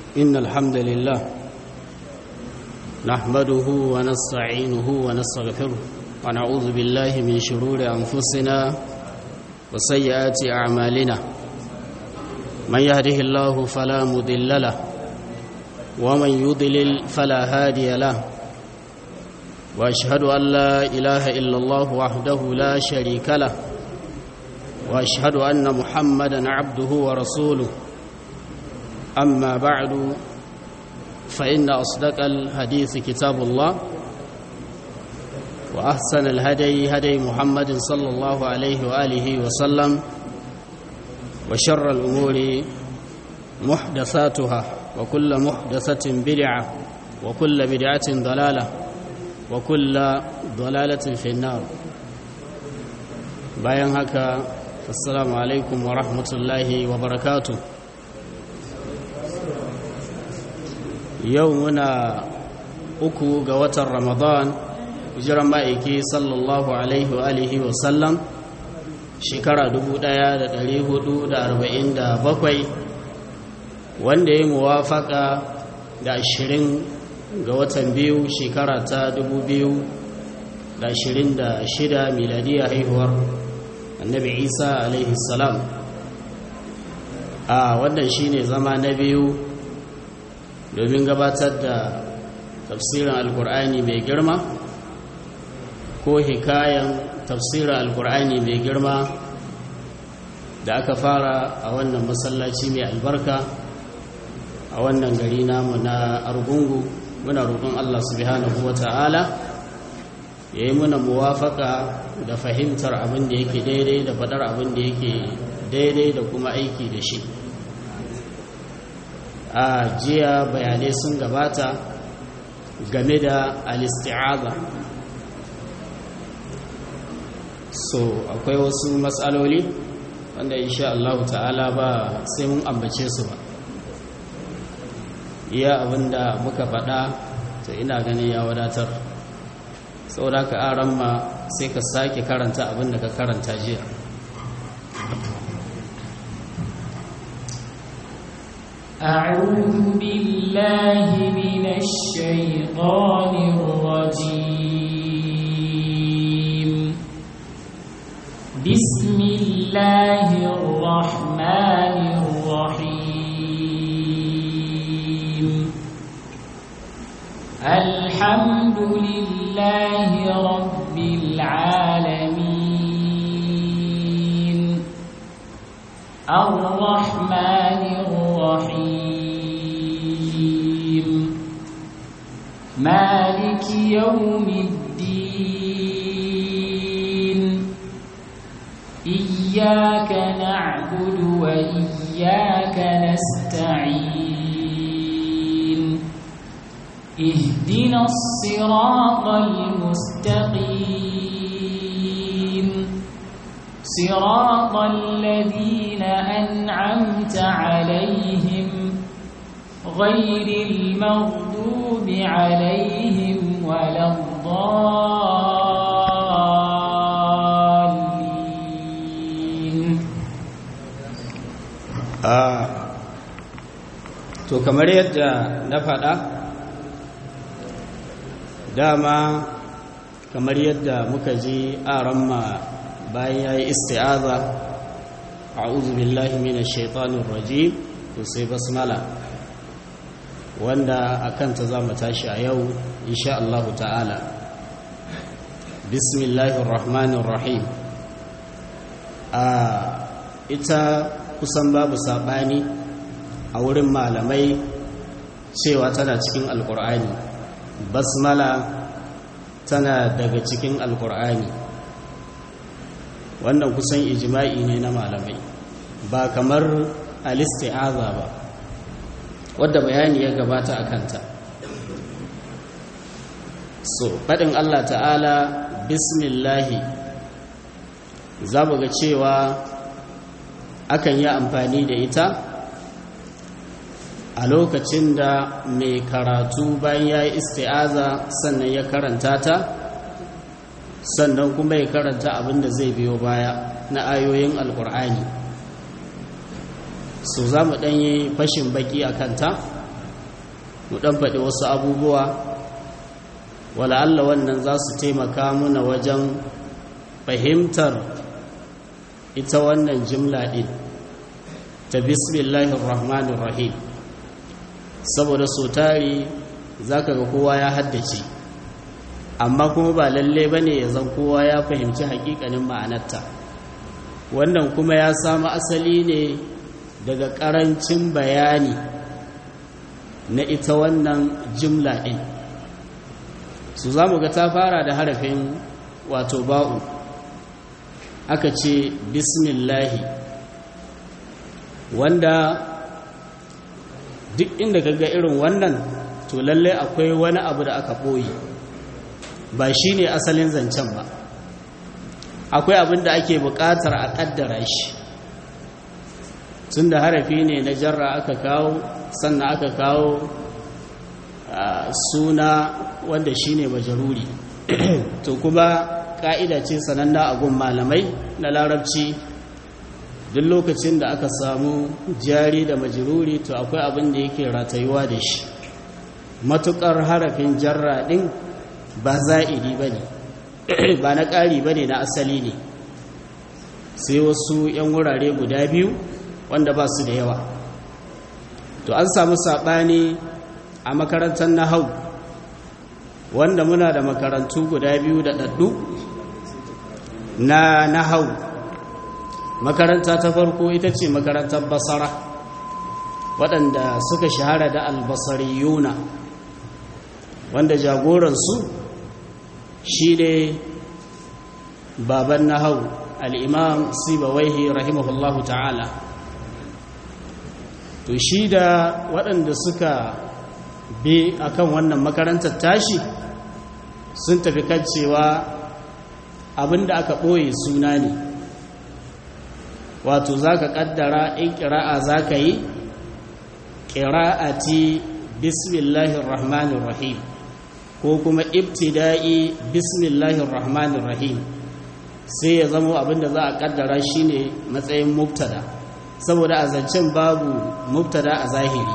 إن الحمد لله نحمده ونستعينه ونستغفره ونعوذ بالله من شرور أنفسنا وسيئات أعمالنا من يهده الله فلا مضل له ومن يضلل فلا هادي له وأشهد أن لا إله إلا الله وحده لا شريك له وأشهد أن محمدا عبده ورسوله أما بعد فإن أصدق الحديث كتاب الله وأحسن الهدي هدي محمد صلى الله عليه وآله وسلم وشر الأمور محدثاتها وكل محدثة بدعة وكل بدعة ضلالة وكل ضلالة في النار bayan haka assalamu alaikum wa rahmatullahi wa barakatu yau muna uku ga watan ramadan hijiran ma'aiki sallallahu alaihi wa alihi wa sallam shekara 1447 wanda ya muwafaka da ashirin ga watan biyu shekara ta 2026 miladiyya haihuwar annabi isa alaihi salam a wannan shine zama na biyu domin gabatar da tafsirin alkur'ani mai girma ko hikayen tafsirin alkur'ani mai girma da aka fara a wannan masallaci mai albarka a wannan gari namu na argungu muna roƙon allah subhanahu wa ta'ala ya yi muna muwafaka da fahimtar abin da yake daidai da faɗar abin da yake daidai da kuma aiki da shi a jiya bayanai sun gabata game da alisti'aza so akwai wasu matsaloli wanda insha Allah ta'ala ba sai mun ambace su ba iya abinda muka faɗa to ina ganin ya wadatar saboda ka aran ma sai ka sake karanta abin da ka karanta jiya أعوذ بالله من الشيطان الرجيم بسم الله الرحمن الرحيم الحمد لله رب العالمين الرحمن الرحيم مالك يوم الدين إياك نعبد وإياك نستعين اهدنا الصراط المستقيم صراط الذين أنعمت عليهم غير المغضوب عليهم ولا الضالين to kamar yadda na faɗa dama kamar yadda muka ji aramma bayan ya yi isti'aza a'udhu billahi minash shaitanir rajim to sai basmala wanda akan ta zamu tashi a yau insha Allah ta'ala bismillahir rahmanir rahim a ita kusan babu sabani a wurin malamai cewa tana cikin alkur'ani basmala tana daga cikin alkur'ani wannan kusan ijima'i ne na malamai ba kamar alisti'aza ba wadda bayani ya gabata a kanta so faɗin allah ta'ala bismillahi za mu ga cewa akan yi amfani da ita a lokacin da mai karatu bayan ya yi isti'aza sannan ya karanta ta sannan kuma ya karanta abin da zai biyo baya na ayoyin alkur'ani so za mu ɗanyi fashin baki a kanta mu ɗan faɗi wasu abubuwa wala Allah wannan za su taimaka muna wajen fahimtar ita wannan jimla ɗin ta bismillahir rahmanir rahim saboda so tari za ka ga kowa ya haddace amma kuma ba lalle ba ne ya zan kowa ya fahimci hakikanin ma'anarta wannan kuma ya samu asali ne daga ƙarancin bayani na ita wannan jimla ɗin su za mu ga ta fara da harafin wato ba'u aka ce bismillahi wanda duk inda ka ga irin wannan to lallai akwai wani abu da aka ɓoye ba shi ne asalin zancen ba akwai abin da ake buƙatar a ƙaddara shi tun da harafi ne na jarra aka kawo sannan aka kawo suna wanda shi ne majaruri to kuma ƙa'ida ce sananna a gun malamai na larabci duk lokacin da aka samu jari da majiruri to akwai abin da yake ratayuwa da shi matuƙar harafin jarra ɗin ba za'idi ba ne ba na ƙari ba ne na asali ne sai wasu 'yan wurare guda biyu wanda ba su da yawa to an samu saɓani a makarantar nahau wanda muna da makarantu guda biyu da ɗaɗɗu na nahau makaranta ta farko ita ce makarantar basara waɗanda suka shahara da albasariyuna wanda jagoransu shi ne baban nahau al'imam sibawaihi rahimahullahu ta'ala to shi da waɗanda suka bi akan wannan makarantar tashi sun tafi kan cewa abinda aka ɓoye suna ne wato za ka ƙaddara in ƙira'a za ka yi ƙira'ati bismillahir rahmanir rahim ko kuma ibtida'i bismillahir rahmanir rahim sai ya zama abinda za a ƙaddara shine matsayin mubtada saboda a zancen babu mubtada a zahiri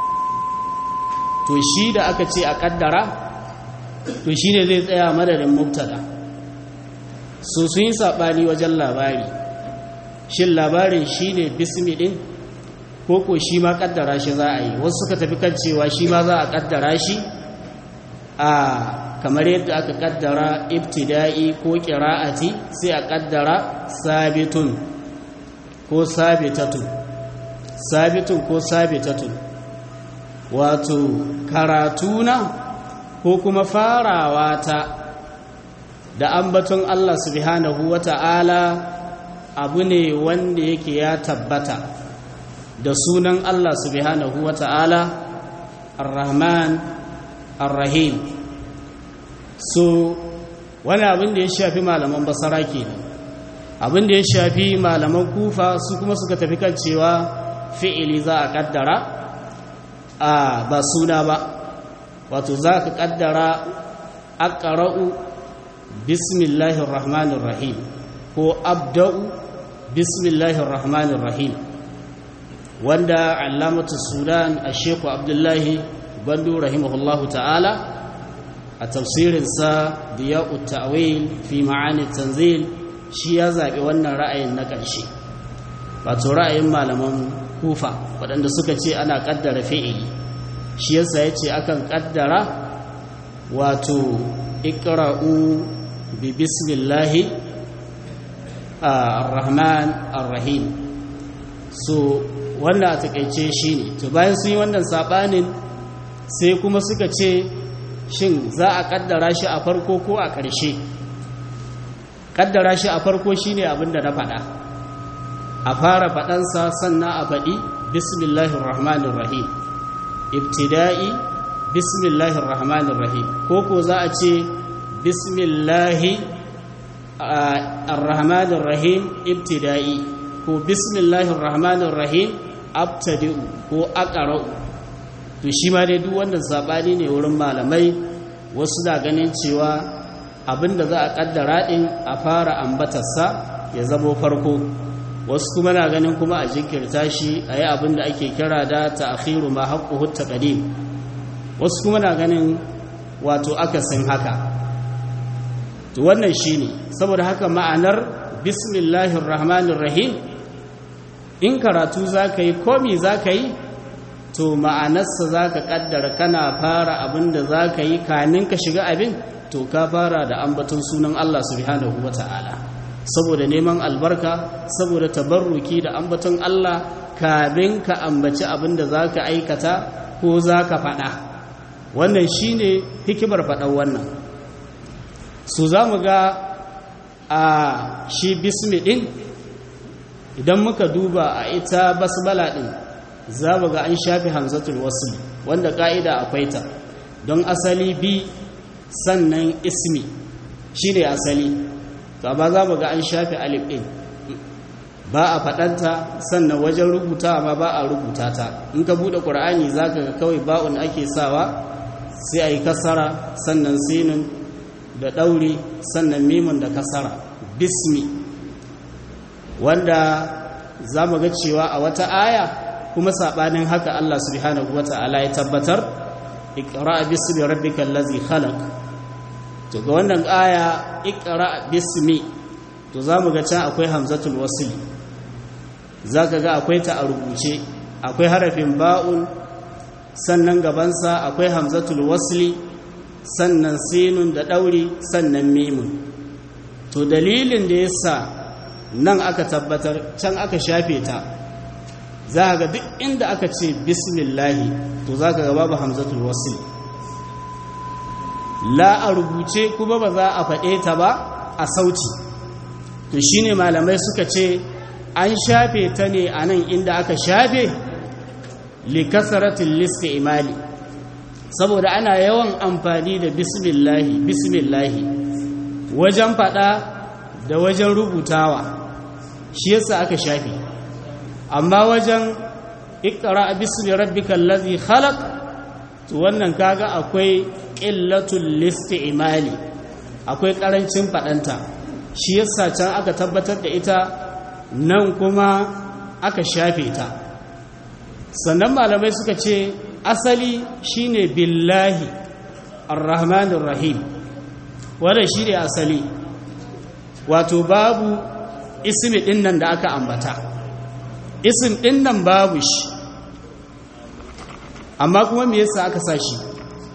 to shi da aka ce a ƙaddara to shine zai tsaya madadin mubtada so sun yi saɓani wajen labari shin labarin shi ne bismi ɗin ko ko shi ma ƙaddara shi za a yi wasu suka tafi kan cewa shi ma za a ƙaddara shi a kamar yadda aka ƙaddara ibtida'i ko ƙira'ati sai a ƙaddara sabitun ko sabitatun sabitun ko sabitatun wato karatuna ko kuma farawa ta da ambaton Allah subhanahu wa ta'ala abu ne wanda yake ya tabbata da sunan Allah subhanahu wa ta'ala ar-rahman ar-rahim so wani abin da ya shafi malaman basara ke abin da ya shafi malaman kufa su kuma suka tafi kan cewa fi'ili za a kaddara a ba suna ba wato za ka kaddara aqra'u bismillahir rahmanir rahim ko abda'u bismillahir rahmanir rahim wanda allamatu sudan a sheku abdullahi bandu rahimahullahu ta'ala a tafsirinsa diya'ut ta'wil fi ma'ani tanzil shi ya zaɓi wannan ra'ayin na ƙarshe wato ra'ayin malaman kufa waɗanda suka ce ana ƙaddara fi'ili shi yasa ya ce akan ƙaddara wato ikra'u bi bismillahi ar-rahman ar-rahim so wannan a takaice shi ne to bayan sun yi wannan saɓanin sai kuma suka ce shin za a ƙaddara shi a farko ko a ƙarshe ƙaddara shi a farko shi ne abinda na faɗa a fara faɗansa sannan a faɗi bismillahir rahmanir rahim ibtida'i bismillahir rahmanir rahim ko ko za a ce bismillahi ar-rahmanir rahim ibtida'i ko bismillahir rahmanir rahim abtadi'u ko aqra'u to shi ma dai duk wannan sabani ne wurin malamai wasu da ganin cewa abinda za a kaddara din a fara ambatarsa ya zamo farko wasu kuma na ganin kuma a jinkirta shi a yi abinda ake kira da ta'akhiru ma haqquhu taqdim wasu kuma na ganin wato akasin haka to wannan shine saboda haka ma'anar bismillahir rahmanir rahim in karatu zaka yi komi zaka yi to ma'anarsa zaka kaddara kana fara abinda zaka yi kanin ka shiga abin to ka fara da ambaton sunan Allah subhanahu wata'ala saboda neman albarka saboda tabarruki da ambaton Allah kamin ka ambaci abinda zaka aikata ko zaka faɗa wannan shine hikimar faɗan wannan su za mu ga a shi bismi ɗin idan muka duba a ita basbala ɗin za mu ga an shafi hamzatul wasu wanda ƙa'ida akwai ta don asali bi sannan ismi shi ne asali to ba za mu ga an shafi alif ɗin ba a faɗanta sannan wajen rubuta ma ba a rubuta ta in ka buɗe ƙur'ani za ka ga kawai ba'un ake sawa sai a yi kasara sannan sinin da ɗauri sannan mimun da kasara bismi wanda za mu ga cewa a wata aya kuma saɓanin haka Allah subhanahu wa ta'ala ya tabbatar iqra bismi rabbikal ladzi khalaq to ga wannan aya iqra bismi to za mu ga can akwai hamzatul wasl zaka ga akwai ta a rubuce akwai harafin ba'un sannan gabansa akwai hamzatul wasli sannan sinun da ɗauri sannan mimun to dalilin da ya sa nan aka tabbatar can aka shafe ta za ga duk inda aka ce bismillahi to za ka ga babu hamzatul wasli la a rubuce kuma ba za a faɗe ta ba a sauti to shine malamai suka ce an shafe ta ne a nan inda aka shafe likasaratin listi imali saboda ana yawan amfani da bismillahi bismillahi wajen fada da wajen rubutawa shi yasa aka shafi amma wajen ikra bismi rabbikal ladzi khalaq to wannan kaga akwai qillatul listi'mali akwai karancin fadanta shi yasa can aka tabbatar da ita nan kuma aka shafe ta sannan malamai suka ce asali shine billahi arrahmanir rahim wannan shine asali wato babu ismi din nan da aka ambata isim din nan babu shi amma kuma me yasa aka sa shi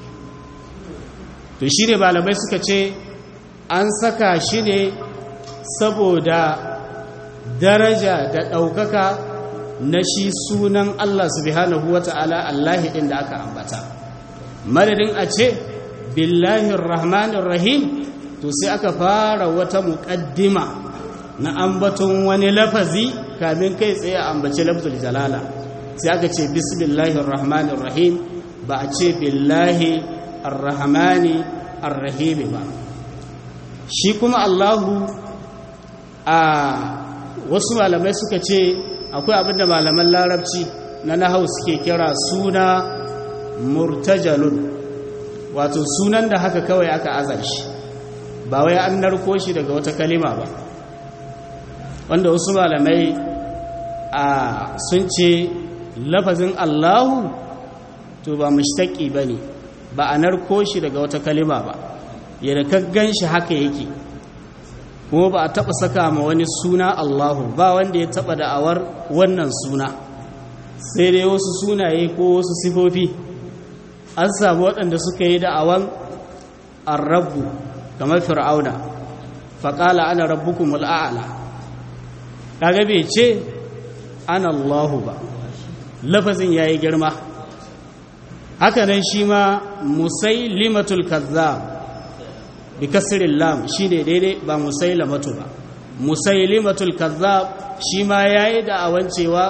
to shine malamai suka ce an saka shi ne saboda daraja da ɗaukaka na shi sunan Allah subhanahu wa ta'ala Allah ɗin da aka ambata madadin a ce billahi rahmanir rahim to sai aka fara wata muƙaddima na ambaton wani lafazi kamin kai tsaye a ambaci lafzul jalala sai aka ce bismillahir rahmanir rahim ba a ce billahi arrahmani arrahimi ba shi kuma Allahu a wasu malamai suka ce akwai abinda malaman larabci na nahau suke kira suna murtajalun wato sunan da haka kawai aka aza shi ba wai an narko shi daga wata kalima ba wanda wasu malamai a sun ce lafazin allahu to ba mushtaki ba ne ba a narko shi daga wata kalima ba yadda kaggan shi haka yake kuma ba a taɓa saka ma wani suna Allahu ba wanda ya taɓa da'awar wannan suna sai dai wasu sunaye ko wasu sifofi an samu waɗanda suka yi da'awan arrabu kamar fir'auna faƙala ana rabbukum al'a'ala kaga bai ce ana Allahu ba lafazin yayi girma haka nan shi ma musailimatul kazzab bi kasirin lam shi ne daidai ba musailamatu ba musailimatul kazzab shi ma ya yi da'awan cewa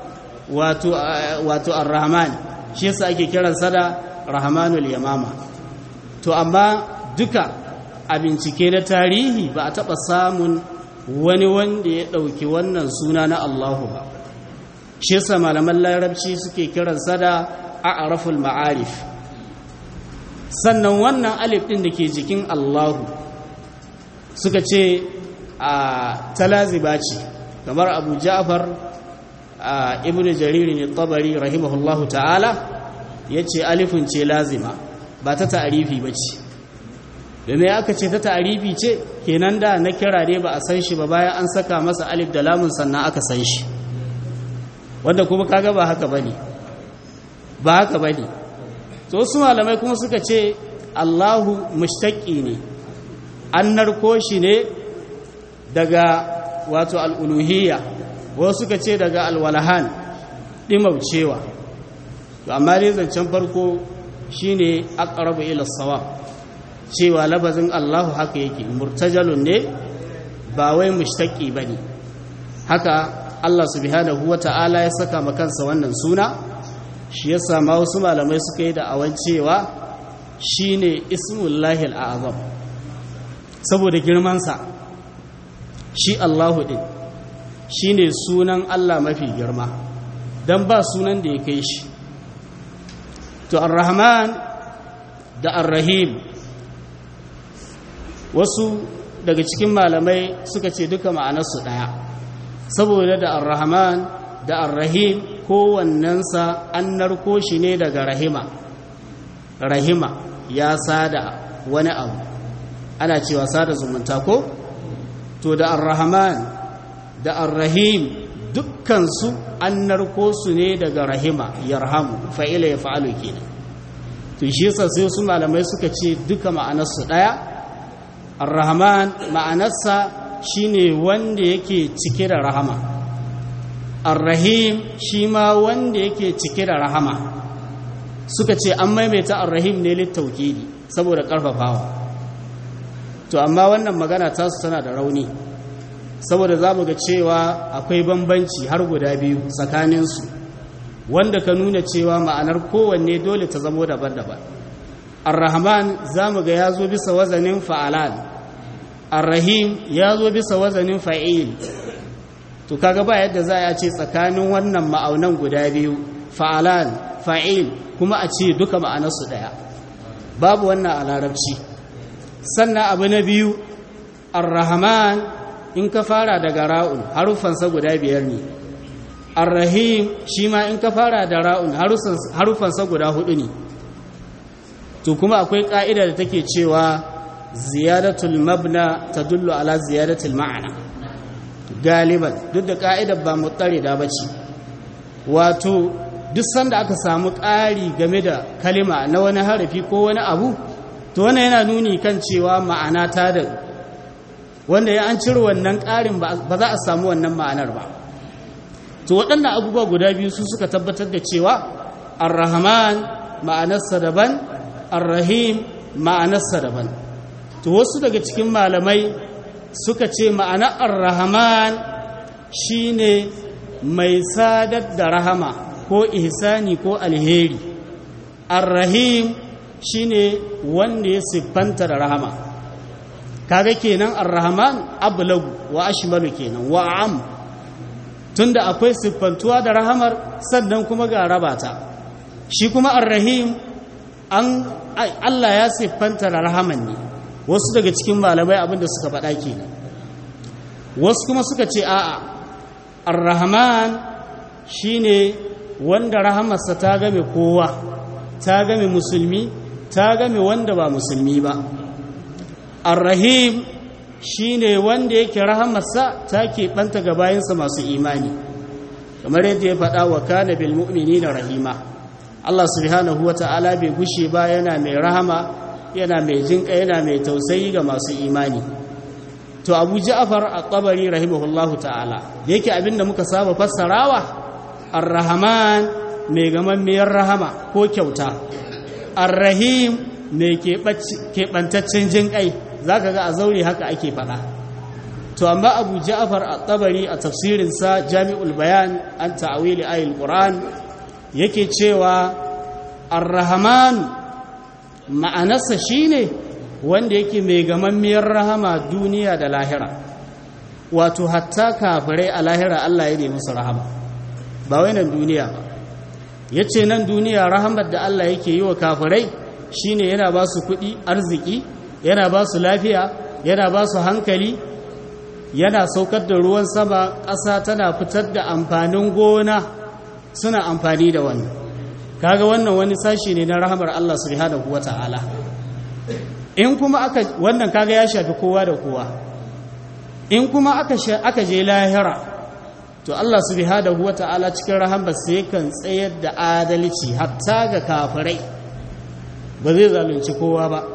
wato ar-rahman shi yasa ake kiransa da rahmanul yamama to amma duka a bincike na tarihi ba a taɓa samun wani wanda ya ɗauki wannan suna na allahu ba shi yasa malaman larabci suke kiransa da a'raful ma'arif sannan wannan alif ɗin da ke jikin Allahu suka ce a talaziba ce kamar abu ja'far a ibn jariri ne tabari rahimahullahu ta'ala ya ce alifin ce lazima ba ta ta'arifi ba ce domin aka ce ta ta'arifi ce kenan da na kira ne ba a san shi ba bayan an saka masa alif da lamun sannan aka san shi wanda kuma kaga ba haka bane ba haka bane to wasu malamai kuma suka ce Allahu mushtaqi ne an narko shi ne daga wato al'uluhiyya wasu suka ce daga alwalahan ɗimaucewa amma dai zancen farko shine aqrabu ila sawab cewa labazin Allahu haka yake murtajalun ne ba wai mushtaqi bane haka Allah subhanahu wata'ala ya saka makansa wannan suna shi yasa ma wasu malamai suka yi da awan cewa shine ismullahi al'azam saboda girmansa shi Allahu din shine sunan Allah mafi girma dan ba sunan da ya kai shi to ar-rahman da ar-rahim wasu daga cikin malamai suka ce duka ma'anarsu ɗaya saboda da ar-rahman da ar-rahim kowannensa an narko shi ne daga rahima rahima ya sada wani abu ana cewa sada zumunta ko to da ar-rahman da ar-rahim dukkansu an narko su ne daga rahima yarhamu fa'ila ya fa'alu kenan to shi yasa sai su malamai suka ce duka ma'anarsu ɗaya ar-rahman ma'anarsa shine wanda yake cike da rahama ar-rahim shi ma wanda yake cike da rahama suka ce an maimaita ar-rahim ne littaukidi saboda karfafawa to amma wannan magana tasu tana da rauni saboda za mu ga cewa akwai bambanci har guda biyu tsakaninsu wanda ka nuna cewa ma'anar kowanne dole ta zamo daban-daban ar-rahman za mu ga ya zo bisa wazanin fa'alan ar-rahim ya zo bisa wazanin fa'il to kaga ba yadda za a ce tsakanin wannan ma'aunan guda biyu fa'alan fa'il kuma a ce duka ma'anarsu ɗaya babu wannan a larabci sannan abu na biyu ar-rahman in ka fara daga ra'un harufansa guda biyar ne ar-rahim shi ma in ka fara da ra'un harufansa guda hudu ne to kuma akwai ka'ida da take cewa ziyadatul mabna tadullu ala ziyadatul ma'ana galiban duk da ka'idar ba mutarida bace wato duk sanda aka samu ƙari game da kalima na wani harafi ko wani abu to wannan yana nuni kan cewa ma'ana ta da wanda ya an cire wannan ƙarin ba za a samu wannan ma'anar ba to waɗannan abubuwa guda biyu su suka tabbatar da cewa ar-rahman ma'anarsa daban ar-rahim ma'anarsa daban to wasu daga cikin malamai suka ce ma'anar ar-rahman shine mai sadar da rahama ko ihsani ko alheri ar-rahim shine wanda ya siffanta da rahama kaga kenan ar-rahman ablagu wa ashmalu kenan wa am tunda akwai siffantuwa da rahamar sannan kuma ga rabata shi kuma ar-rahim an Allah ya siffanta da rahaman ne wasu daga cikin malamai abinda suka faɗa kenan wasu kuma suka ce a'a ar-rahman shine wanda rahamarsa ta game kowa ta game musulmi ta game wanda ba musulmi ba ar-rahim shine wanda yake rahamarsa ta keɓanta ga bayansa masu imani kamar yadda ya faɗa wa kana bil mu'minina rahima Allah subhanahu wata'ala bai gushe ba yana mai rahama yana mai jinƙa yana mai tausayi ga masu imani to Abu Ja'far at-Tabari rahimahullahu ta'ala yake abinda muka saba fassarawa ar-rahman mai gamammiyar rahama ko kyauta ar-rahim mai keɓantaccen jinƙai za ka ga a zaure haka ake faɗa to amma abu ja'afar a tabari a tafsirinsa jami'ul bayan an ta'awili ayil ƙuran yake cewa ar-rahman ma'anarsa shine wanda yake mai gamammiyar rahama duniya da lahira wato hatta kafirai a lahira Allah ya nemi su rahama ba wai nan duniya ba yace nan duniya rahamar da Allah yake yi wa kafirai shine yana ba su kuɗi arziki yana ba su lafiya yana ba su hankali yana saukar da ruwan sama ƙasa tana fitar da amfanin gona suna amfani da wannan kaga wannan wani sashi ne na rahamar Allah subhanahu wata'ala in kuma aka wannan kaga ya shafi kowa da kowa in kuma aka aka je lahira to Allah subhanahu wata'ala cikin rahamar sai kan tsayar da adalci hatta ga kafirai ba zai zalunci kowa ba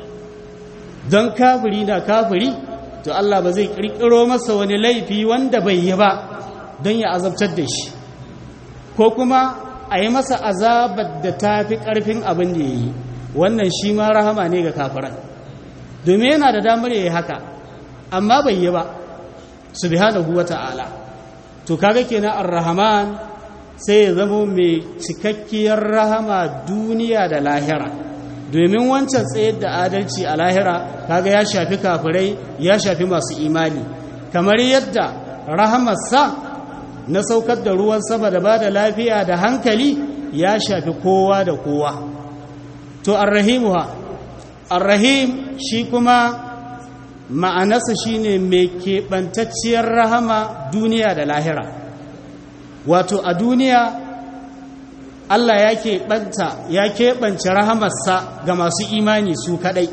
don kafiri na kafiri to Allah ba zai kirkiro masa wani laifi wanda bai yi ba don ya azabtar da shi ko kuma a yi masa azabar da ta fi ƙarfin abin da ya yi wannan shi ma rahama ne ga kafiran domin yana da damar ya yi haka amma bai yi ba subhanahu wa ta'ala to kaga kenan ar-rahman sai ya zama mai cikakkiyar rahama duniya da lahira domin wancan tsayar da adalci a lahira kaga ya shafi kafirai ya shafi masu imani kamar yadda rahamarsa na saukar da ruwan sama da ba da lafiya da hankali ya shafi kowa da kowa to arrahimuha arrahim shi kuma ma'anarsa shine mai keɓantacciyar rahama duniya da lahira wato a duniya Allah ya keɓanta ya keɓance rahamarsa ga masu imani su kaɗai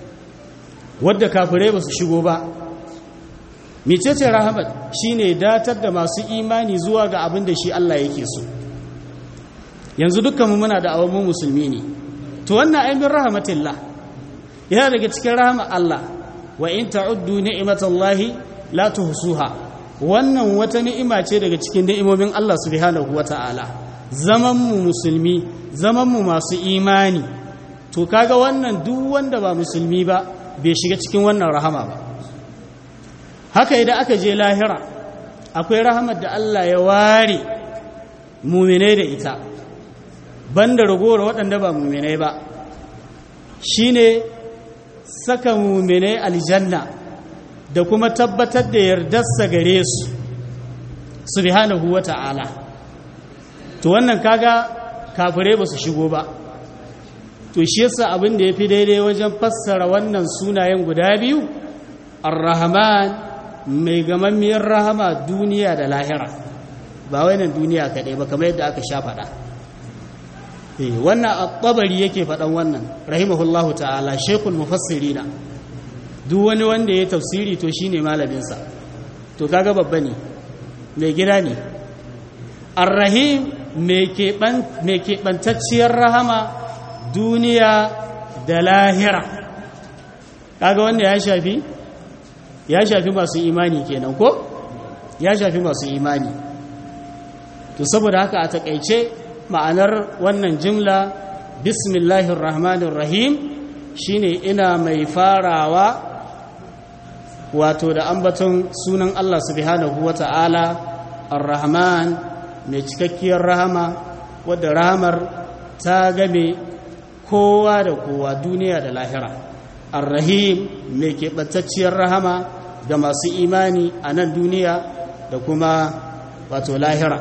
wadda kafirai ba su shigo ba mecece rahamar shine datar da masu imani zuwa ga abin da shi Allah yake so yanzu dukkanmu muna da awon musulmi ne to wannan ainihin rahamatillah yana daga cikin rahamar Allah wa in ta'uddu ni'matallahi la tuhsuha wannan wata ni'ima ce daga cikin ni'imomin Allah subhanahu wata'ala zaman mu musulmi zaman mu masu imani to kaga wannan duk wanda ba musulmi ba bai shiga cikin wannan rahama ba haka idan aka je lahira akwai rahamar da Allah ya ware muminai da ita banda ragowar waɗanda ba muminai ba shine saka muminai aljanna da kuma tabbatar da yardarsa gare su subhanahu wata'ala to wannan kaga kafirai ba su shigo ba to shi yasa abin da ya fi daidai wajen fassara wannan sunayen guda biyu ar-rahman mai gamammiyar rahama duniya da lahira ba wainan duniya kaɗai ba kamar yadda aka sha faɗa wannan at-tabari yake faɗan wannan rahimahullahu ta'ala shaykhul mufassirina duk wani wanda ya tafsiri to shine malaminsa to kaga babba ne mai gida ne ar-rahim mai keɓantacciyar rahama duniya da lahira kaga wanda ya shafi ya shafi masu imani kenan ko ya shafi masu imani to saboda haka a takaice ma'anar wannan jimla bismillahir rahmanir rahim shine ina mai farawa wato da ambaton sunan Allah subhanahu wata'ala ar-rahman mai cikakkiyar rahama wadda rahamar ta game kowa da kowa duniya da lahira ar-rahim mai keɓantacciyar rahama ga masu imani a nan duniya da kuma wato lahira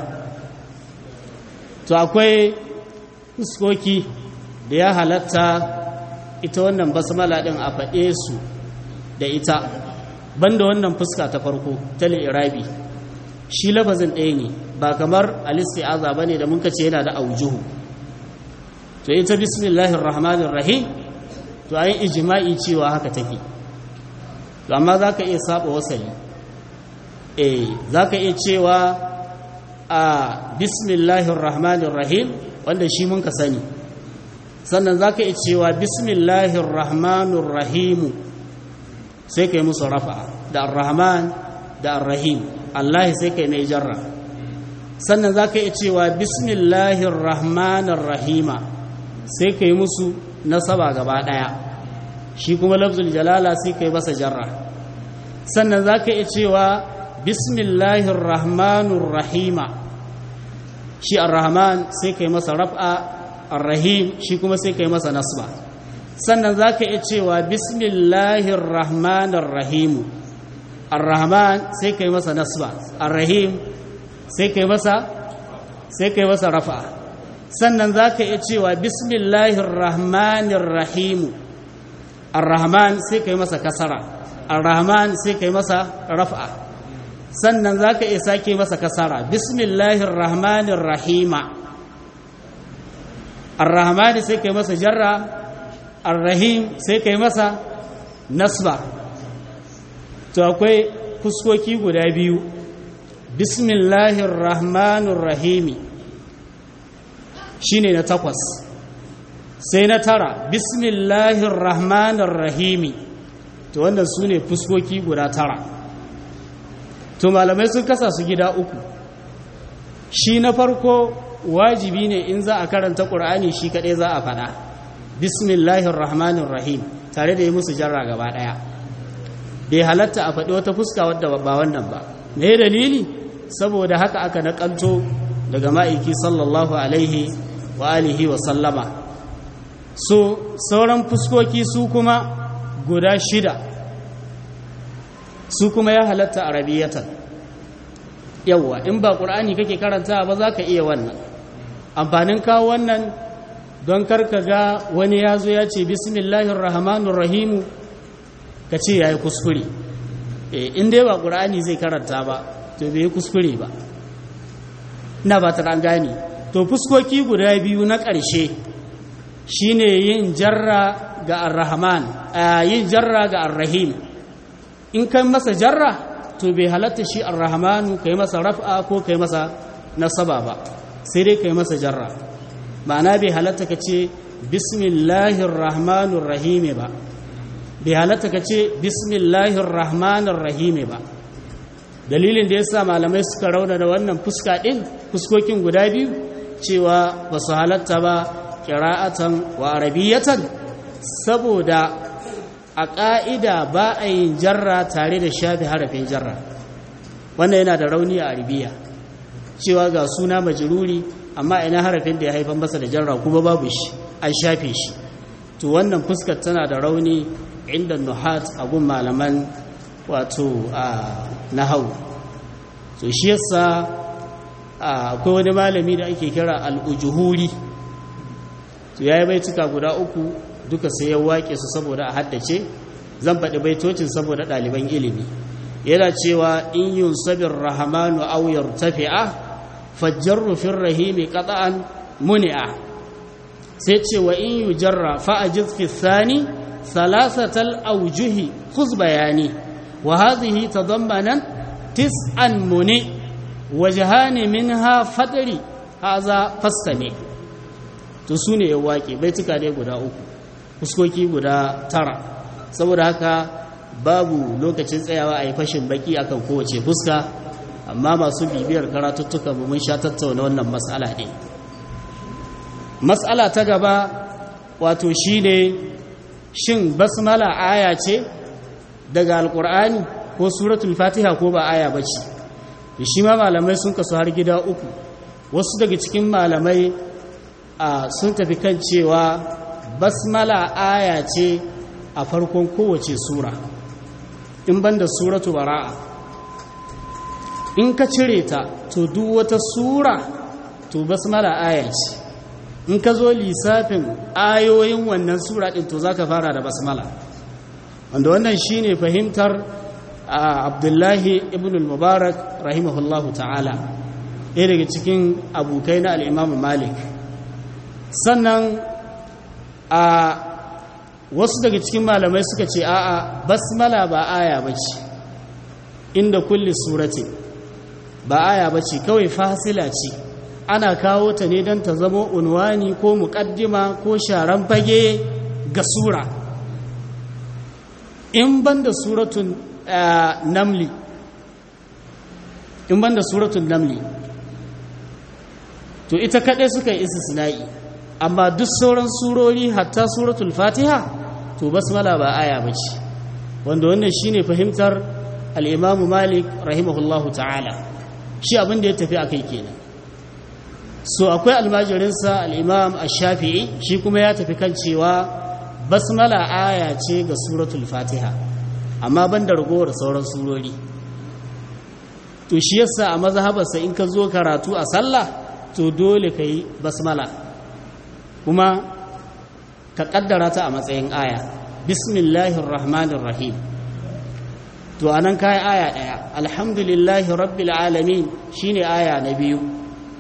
to akwai fuskoki da ya halatta ita wannan basmala ɗin a faɗe su da ita banda wannan fuska ta farko ta irabi shi lafazin ɗaya ne ba kamar alisti'aza ba ne da muka ce yana da aujuhu to ita bismillahir rahmanir rahim to ayin ijma'i cewa haka take to amma zaka iya saba wasali eh zaka iya cewa a bismillahir rahmanir rahim wanda shi mun ka sani sannan zaka iya cewa bismillahir rahmanir rahim sai kai musu rafa da ar-rahman da ar-rahim Allah sai kai mai jarra sannan zaka iya cewa bismillahir rahmanir rahima sai ka yi musu nasaba gaba ɗaya shi kuma lafzul jalala sai ka yi masa jarra sannan za ka iya cewa bismillahir rahmanir rahima shi ar-rahman sai ka yi masa raf'a ar-rahim shi kuma sai ka yi masa nasba sannan za ka iya cewa bismillahir rahmanir rahim ar-rahman sai ka yi masa nasba ar-rahim sai ka yi masa sai ka yi masa raf'a sannan za ka iya cewa bismillahir rahmanir rahimu ar-rahman sai ka yi masa kasara ar-rahman sai ka yi masa raf'a sannan za ka iya sake masa kasara bismillahir rahmanir rahima ar-rahmani sai kai masa jarra ar-rahim sai kai masa nasba to akwai fuskoki guda biyu bismillahir rahmanir rahimi shine na takwas sai na tara bismillahir rahmanir rahimi to wannan su ne fuskoki guda tara to malamai sun kasa su gida uku shi na farko wajibi ne in za a karanta ƙur'ani shi kaɗai za a faɗa bismillahir rahmanir rahim tare da yi musu jarra gaba ɗaya bai halatta a faɗi wata fuska wadda ba wannan ba me dalili saboda haka aka naƙalto daga ma'aiki sallallahu alaihi wa alihi wa sallama so sauran fuskoki su kuma guda shida su kuma ya halatta arabiyatan yawwa in ba ƙur'ani kake karanta ba za ka iya wannan amfanin kawo wannan don karka ga wani ya zo ya ce bismillahir rahmanir rahimu ka ce ya yi kuskure in dai ba ƙur'ani zai karanta ba to bai yi kuskure ba ina ba ta gane to fuskoki guda biyu na ƙarshe shine yin jarra ga ar-rahman yin jarra ga ar-rahim in kai masa jarra to bai halatta shi ar-rahmanu kai masa raf'a ko kai masa nasaba ba sai dai kai masa jarra ma'ana bai halatta ka ce bismillahir rahmanir rahim ba bai halatta ka ce bismillahir rahmanir rahim ba dalilin da yasa malamai suka rauna da wannan fuska din fuskokin guda biyu cewa ba su halatta ba qira'atan wa arabiyatan saboda a ƙa'ida ba a yin jarra tare da shafi harafin jarra wannan yana da rauni a arabiya cewa ga suna majiruri amma ina harafin da ya haifan masa da jarra kuma babu shi an shafe shi to wannan fuskar tana da rauni inda nuhat a gun malaman wato a nahau to shi yasa akwai wani malami da ake kira al'ujuhuri to ya yi baituka guda uku duka sai ya wake su saboda a haddace zan faɗi baitocin saboda ɗaliban ilimi yana cewa in yun sabin rahamanu aw yartafi'a fajjarru fir rahimi qata'an muni'a sai ce wa in yujarra fa ajiz fi thani thalathatal awjuhi khuz bayani wa hadhihi tadammanan tis'an muni wajhani minha fadri haza fastami to sune ya wake baituka dai guda uku fuskoki guda tara saboda haka babu lokacin tsayawa a yi fashin baki akan kowace fuska amma masu bibiyar karatuttuka mun sha tattauna wannan matsala ne matsala ta gaba wato shine shin basmala aya ce daga alkur'ani ko suratul fatiha ko ba aya bace shi ma malamai sun kasu har gida uku wasu daga cikin malamai sun tafi kan cewa basmala aya ce a farkon kowace sura in banda suratu bara'a in ka cire ta to duk wata sura to basmala aya ce in ka zo lissafin ayoyin wannan sura din to zaka fara da basmala wanda wannan shine fahimtar abdullahi ibn al-mubarak rahimahullahu ta'ala ɗaya daga cikin abokai na al'imamu malik sannan a wasu daga cikin malamai suka ce a'a basmala ba aya bace inda kulli surati ba aya bace kawai fasila ce ana kawo ta ne don ta zama unwani ko muƙaddima ko sharan fage ga sura in banda suratun namli in banda suratun namli to ita kaɗai suka yi istisna'i amma duk sauran surori hatta suratul fatiha to basmala ba aya bace wanda wannan shine fahimtar al-imam malik rahimahullahu ta'ala shi abin da ya tafi akai kenan so akwai almajirinsa al-imam ash-shafi'i shi kuma ya tafi kan cewa basmala aya ce ga suratul fatiha amma ban da ragowar sauran surori to shi yasa a mazhabarsa in ka zo karatu a sallah to dole ka yi basmala kuma ka kaddara ta a matsayin aya bismillahir rahmanir rahim to anan kai aya daya alhamdulillahi rabbil alamin shine aya na biyu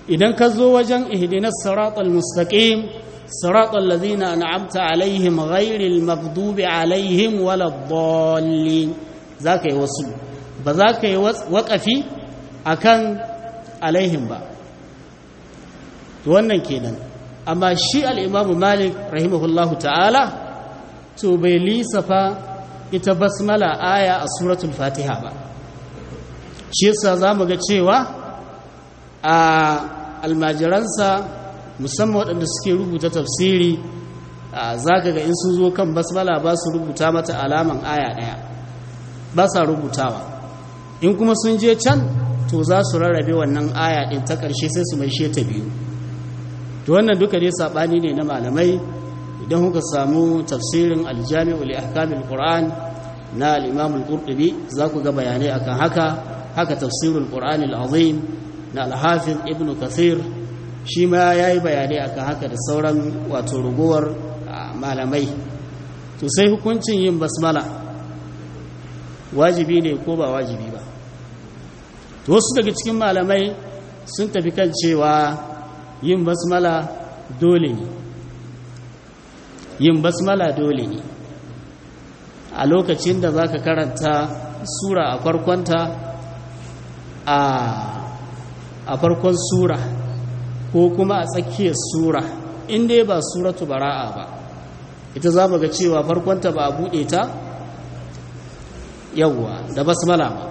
idan ka zo wajen ihdinas siratal mustaqim siratal ladina an'amta alaihim ghairil maghdubi alaihim waladdallin zaka yi wasu ba za ka yi waƙafi akan alaihim ba to wannan kenan amma shi al-imamu malik rahimahullahu ta'ala to bai lisafa ita basmala aya a suratul fatiha ba shi yasa zamu ga cewa a almajiransa musamman waɗanda suke rubuta tafsiri zaka ga in sun zo kan basmala ba su rubuta mata alaman aya ɗaya ba sa rubutawa in kuma sun je can to za su rarrabe wannan aya ɗin ta ƙarshe sai su mai ta biyu to wannan duka dai saɓani ne na malamai idan kuka samu tafsirin aljami'u li ahkamil qur'an na al-imam al-qurtubi za ku ga bayanai akan haka haka tafsirul qur'an al-azim na al-hafiz ibn kathir shi ma yayi bayanai akan haka da sauran wato rugowar malamai to sai hukuncin yin basmala wajibi ne ko ba wajibi ba to wasu daga cikin malamai sun tafi kan cewa yin basmala dole ne yin basmala dole ne a lokacin da za ka karanta sura a farkonta a farkon sura ko kuma a tsakiyar sura inda ba suratu bara'a ba ita za mu ga cewa farkonta ba a buɗe ta yawwa da basmala ba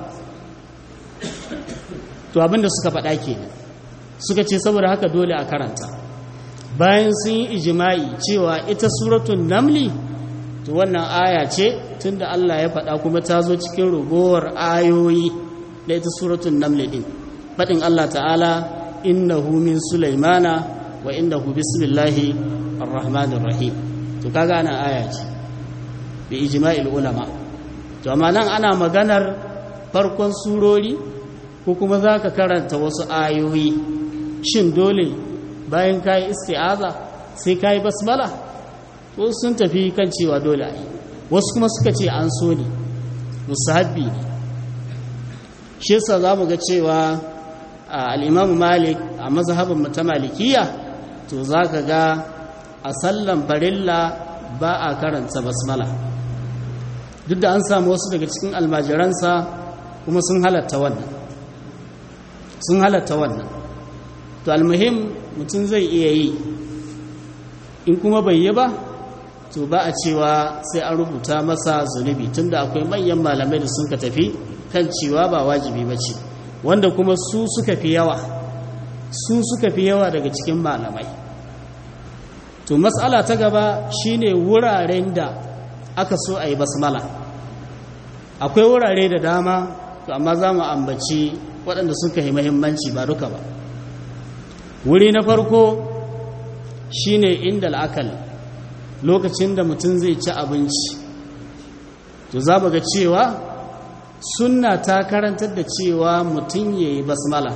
to abinda suka faɗa ke suka ce saboda haka dole a karanta bayan sun yi ijima'i cewa ita suratun namli to wannan aya ce tunda Allah ya faɗa kuma ta zo cikin rugowar ayoyi da ita suratun namli ɗin faɗin Allah ta'ala innahu min sulaimana wa innahu bismillahi arrahmanir rahim to kaga ana aya ce bi ijma'il ulama to amma nan ana maganar farkon surori ko kuma za ka karanta wasu ayoyi shin dole bayan ka yi isti'aza sai ka yi basmala ko sun tafi kan cewa dole a yi wasu kuma suka ce an so ne musahabbi ne shi yasa za mu ga cewa al'imamu malik a mazhabin ta malikiya to za ka ga a sallan farilla ba a karanta basmala duk da an samu wasu daga cikin almajiransa kuma sun halatta wannan sun halatta wannan to almuhim mutum zai iya yi in kuma bai yi ba to ba a cewa sai an rubuta masa zunubi tunda akwai manyan malamai da sun ka tafi kan cewa ba wajibi ba ce wanda kuma su suka fi yawa su suka fi yawa daga cikin malamai to matsala ta gaba shine wuraren da aka so a yi basmala akwai wurare da dama to amma za mu ambaci waɗanda suka yi mahimmanci ba duka ba wuri na farko shine inda al'akal lokacin da mutum zai ci abinci to za mu ga cewa sunna ta karantar da cewa mutum ya yi basmala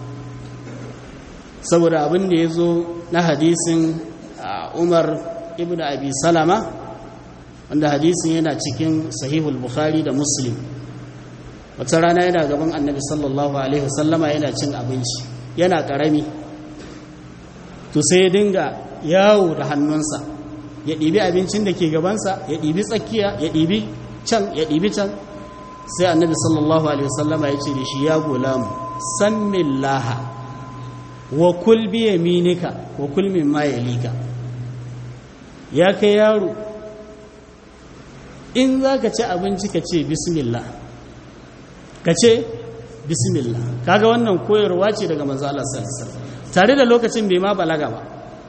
saboda abin da ya zo na hadisin umar ibn abi salama wanda hadisin yana cikin sahihul bukhari da muslim wata rana yana gaban annabi sallallahu alaihi wasallama yana cin abinci yana karami to sai ya dinga yawo da hannunsa ya ɗibi abincin da ke gabansa ya ɗibi tsakiya ya ɗibi can ya ɗibi can sai annabi sallallahu alaihi wasallama ya ce da shi ya gulamu sammin laha wa kul bi yaminika wa kul mimma yalika ya kai yaro in za ka ci abinci ka ce bismillah ka ce bismillah kaga wannan koyarwa ce daga manzo Allah sallallahu tare da lokacin bai ma balaga ba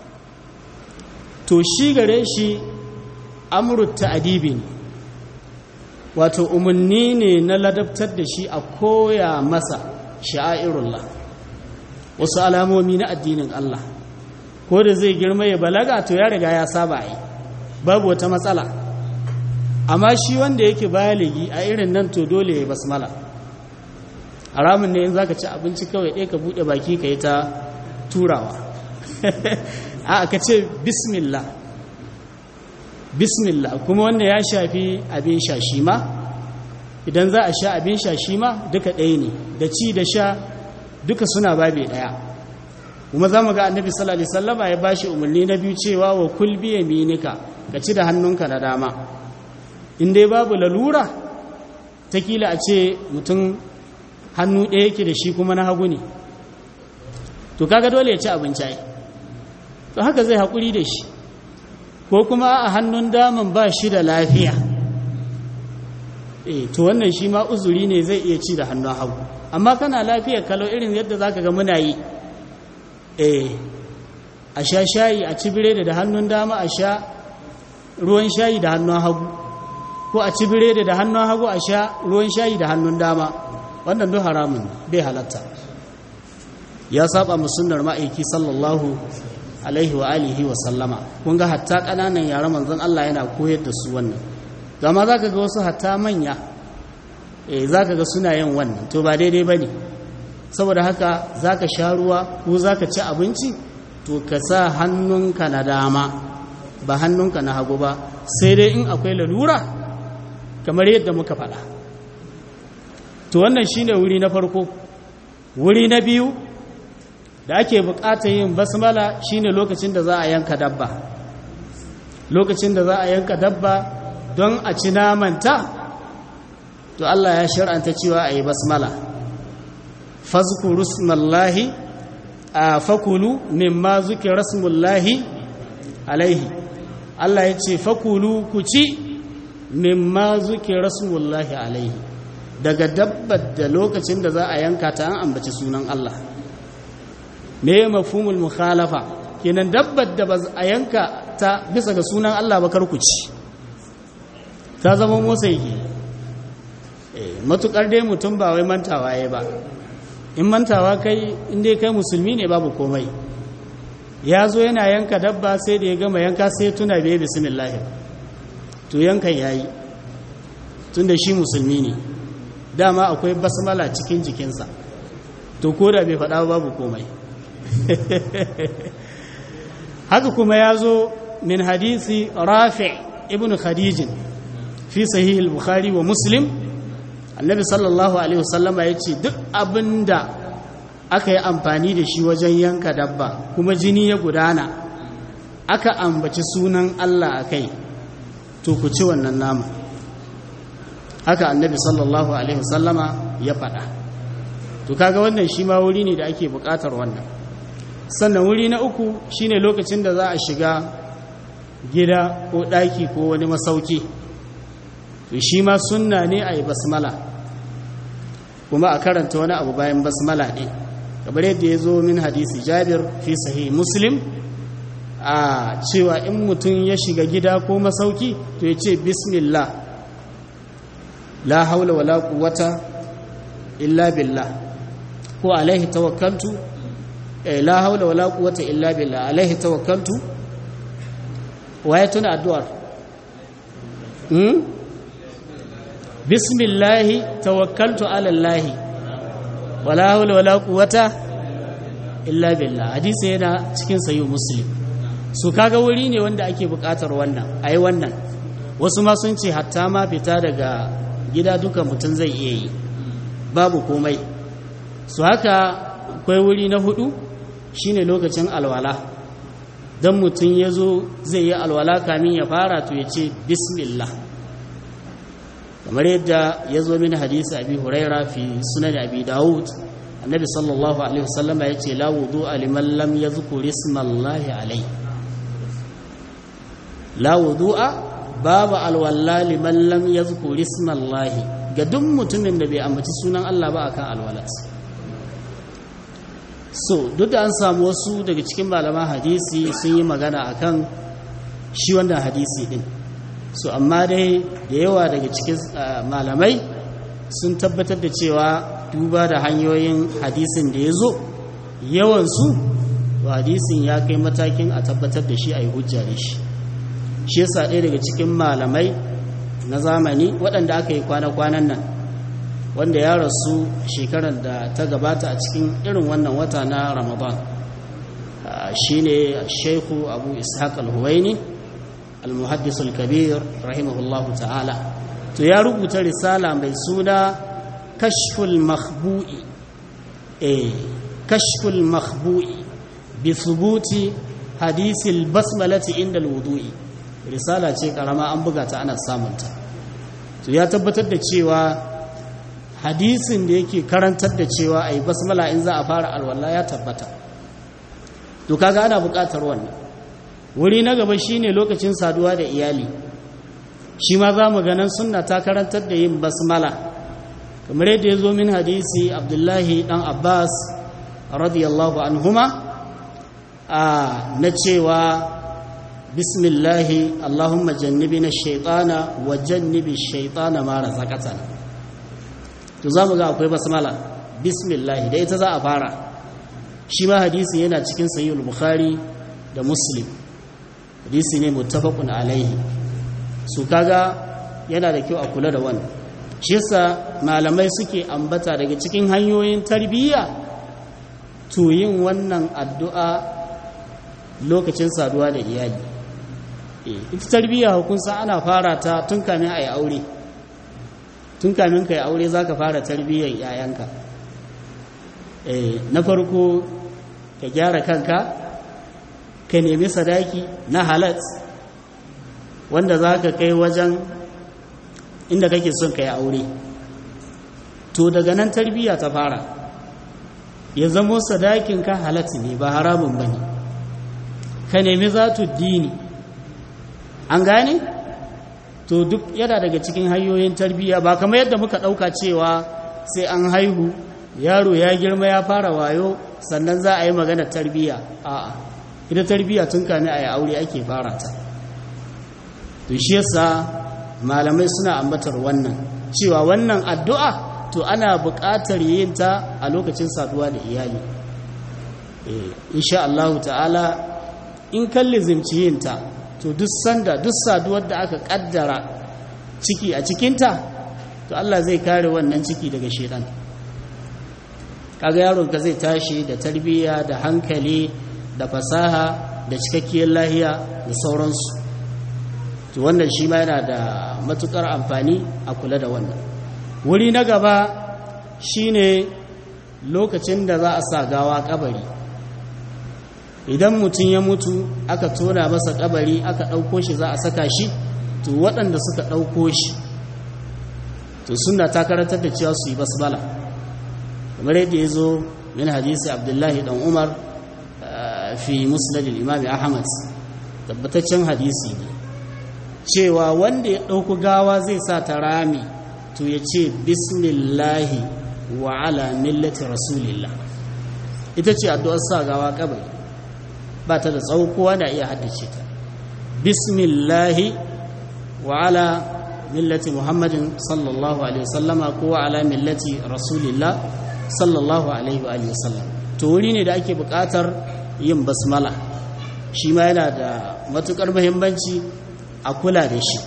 to shi gare shi amru ta'dibi ne wato umarni ne na ladabtar da shi a koya masa sha'airullah wasu alamomi na addinin Allah ko da zai girma ya balaga to ya riga ya saba yi babu wata matsala amma shi wanda yake baligi a irin nan to dole ya basmala haramun ne in zaka ci abinci kawai ɗaya ka buɗe baki ka yi ta turawa a ka ce bismillah bismillah kuma wanda ya shafi abin sha shi ma idan za a sha abin sha shi ma duka ɗaya ne da ci da sha duka suna babe ɗaya kuma za mu ga annabi sallallahu alaihi wasallama ya bashi umarni na biyu cewa wa kul bi yaminika ka ci da hannunka na dama in dai babu lalura ta kila a ce mutum hannu ɗaya yake da shi kuma na hagu ne to kaga dole ya ci abinci ai to haka zai haƙuri da shi ko kuma a hannun daman ba shi da lafiya eh to wannan shi ma uzuri ne zai iya ci da hannun hagu amma kana lafiya kalau irin yadda zaka ga muna yi eh a sha shayi a ci biredi da hannun dama a sha ruwan shayi da hannun hagu ko a ci biredi da hannun hagu a sha ruwan shayi da hannun dama wannan duk haramun bai halatta ya saba mu sunnar ma'aiki sallallahu alaihi wa alihi wa sallama kun ga hatta kananan yaran manzon Allah yana koyar da su wannan amma zaka ga wasu hatta manya eh zaka ga suna yin wannan to ba daidai bane saboda haka zaka sha ruwa ko zaka ci abinci to ka sa hannunka na dama ba hannunka na hagu ba sai dai in akwai lalura kamar yadda muka faɗa to wannan shine wuri na farko wuri na biyu da ake bukatar yin basmala shine lokacin da za a yanka dabba lokacin da za a yanka dabba don a ci namanta to Allah ya shar'anta cewa a yi basmala fazkuru smallahi a fakulu mimma zuki rasmullahi alaihi Allah ya ce fakulu ku ci mimma zuki rasmullahi alaihi daga dabbar da lokacin da za a yanka ta an ambaci sunan Allah me mafhumul mukhalafa kenan dabbar da ba a yanka ta bisa ga sunan Allah ba kar ku ci ta zama motsa yake eh matukar dai mutum ba wai mantawa yayi ba in mantawa kai in dai kai musulmi ne babu komai ya zo yana yanka dabba sai da ya gama yanka sai tuna bai bismillah to yankan yayi tunda shi musulmi ne dama akwai basmala cikin jikinsa to ko da bai faɗa babu komai haka kuma ya zo min hadisi rafi ibn khadijin fi sahih al-bukhari wa muslim annabi sallallahu alaihi wasallama ya ce duk abinda aka yi amfani da shi wajen yanka dabba kuma jini ya gudana aka ambaci sunan Allah a kai to ku ci wannan nama haka annabi sallallahu alaihi wasallama ya faɗa to kaga wannan shi ma wuri ne da ake buƙatar wannan sannan wuri na uku shine lokacin da za a shiga gida ko ɗaki ko wani masauki to shi ma sunna ne a yi basmala kuma a karanta wani abu bayan basmala ne kamar yadda ya zo min hadisi jabir fi sahih muslim a cewa in mutum ya shiga gida ko masauki to ya ce bismillah la haula wala quwwata illa billah ko alaihi tawakkaltu la haula wala quwwata illa billah alaihi tawakkaltu waye tuna addu'ar hmm bismillah tawakkaltu ala allah wala haula wala quwwata illa billah hadisi yana cikin sahih muslim su kaga wuri ne wanda ake bukatar wannan ayi wannan wasu ma sun ce hatta ma fita daga gida duka mutum zai iya yi babu komai su haka akwai wuri na hudu shine lokacin alwala don mutum ya zo zai yi alwala kamin ya fara to ya ce bismillah kamar yadda ya zo min hadisi abi huraira fi sunan abi dawud annabi sallallahu alaihi wasallam ya ce la wudu liman lam yadhkur ismallahi alaihi la wudu'a babu alwala liman lam yadhkur ismallahi ga duk mutumin da bai ambaci sunan Allah ba akan alwalarsa so duk da an samu wasu daga cikin malaman hadisi sun yi magana akan shi wannan hadisi din so amma dai da yawa daga cikin malamai sun tabbatar da cewa duba da hanyoyin hadisin da ya zo yawansu hadisin ya kai matakin a tabbatar da shi a yi hujja da shi shi yasa ɗaya daga cikin malamai na zamani waɗanda aka yi kwana-kwanan nan wanda ya rasu shekarar da ta gabata a cikin irin wannan wata na ramadan shi ne shaiku abu ishaq al-huwaini al-muhaddis al-kabir rahimahullahu ta'ala to ya rubuta risala mai suna kashful makhbu'i eh kashful makhbu'i bi thubuti hadisil basmalati inda alwudu'i risala ce karama an buga ta ana samunta to ya tabbatar da cewa hadisin da yake karantar da cewa ayi basmala in za a fara alwala ya tabbata to kaga ana buƙatar wannan wuri na gaba shine lokacin saduwa da iyali shi ma za mu ganin sunna ta karantar da yin basmala kamar yadda ya zo min hadisi abdullahi dan abbas radiyallahu anhuma a na cewa bismillahi allahumma jannibina shaitana wa jannibi shaitana ma razaqatana to za mu ga akwai basmala bismillahi da ita za a fara shi ma hadisi yana cikin sahihul bukhari da muslim hadisi ne muttafaqun alaihi su kaga yana da kyau a kula da wannan shi yasa malamai suke ambata daga cikin hanyoyin tarbiyya to yin wannan addu'a lokacin saduwa da iyali ita tarbiyya hukunsa ana fara ta tun kamin a yi aure tun kamin ka yi aure za ka fara tarbiyyar yayanka na farko ka gyara kanka ka nemi sadaki na halat wanda za ka kai wajen inda kake son ka yi aure to daga nan tarbiyya ta fara ya zamo sadakin ka halatti ne ba haramun ba ne ka nemi zatu dini an gane to duk yana daga cikin hanyoyin tarbiyya ba kamar yadda muka ɗauka cewa sai an haihu yaro ya girma ya fara wayo sannan za a yi magana tarbiyya a'a ita tarbiyya tun kame a yi aure ake fara ta to shi yasa malamai suna ambatar wannan cewa wannan addu'a to ana buƙatar yin ta a lokacin saduwa da iyali insha Allah ta'ala in kalli zimci yin ta to duk sanda duk saduwar da aka kaddara ciki a cikinta to Allah zai kare wannan ciki daga shedan kaga yaronka zai tashi da tarbiyya da hankali da fasaha da cikakkiyar lahiya da sauransu to wannan shi ma yana da matukar amfani a kula da wannan wuri na gaba shine lokacin da za a sa gawa kabari idan mutum ya mutu aka tona masa kabari aka ɗauko shi za a saka shi to waɗanda suka ɗauko shi to suna ta karantar da cewa su yi basbala kamar yadda ya zo min hadisi abdullahi dan umar fi musnadin imami ahmad tabbataccen hadisi ne cewa wanda ya ɗauku gawa zai sa ta rami to ya ce bismillahi wa ala millati rasulillah ita ce addu'ar sa gawa kabari ba ta da tsawo kowa na iya haddace ta bismillahi wa ala millati muhammadin sallallahu alaihi wasallama ko wa ala millati rasulillah sallallahu alaihi wa sallam to wuri ne da ake buƙatar yin basmala shi ma yana da matuƙar muhimmanci a kula da shi